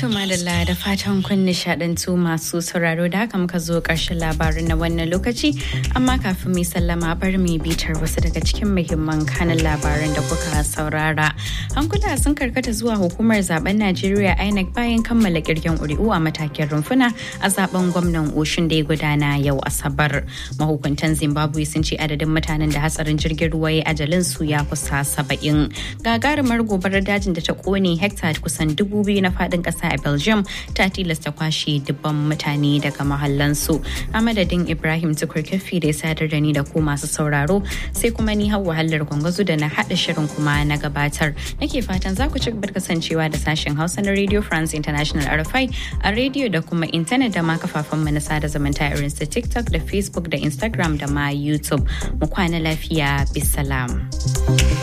To madalla da fatan kun nishadantu masu sauraro da haka muka zo ƙarshen labarin na wannan lokaci amma kafin mai sallama bar mu bitar wasu daga cikin muhimman kanin labaran da kuka saurara. Hankula sun karkata zuwa hukumar zaben Najeriya INEC bayan kammala kirgen ƙuri'u a matakin rumfuna a zaben gwamnan Oshun da ya gudana yau Asabar. Mahukuntan Zimbabwe sun ce adadin mutanen da hatsarin jirgin ruwa ya ajalin su ya kusa saba'in. Gagarumar gobarar dajin da ta kone hekta kusan dubu biyu na faɗin ƙasa a belgium ta tilasta kwashe dubban mutane daga mahallansu a madadin ibrahim tukur kafi da ya sadar da ni da ku masu sauraro sai kuma ni hau wahalar gwangwazo da na haɗa shirin kuma na gabatar nake fatan za ku ci gaba kasancewa da sashen hausa na radio france international rfi a rediyo da kuma intanet da ma kafafen mu na sada zumunta irin su tiktok da facebook da instagram da ma youtube mu kwana lafiya bisalam.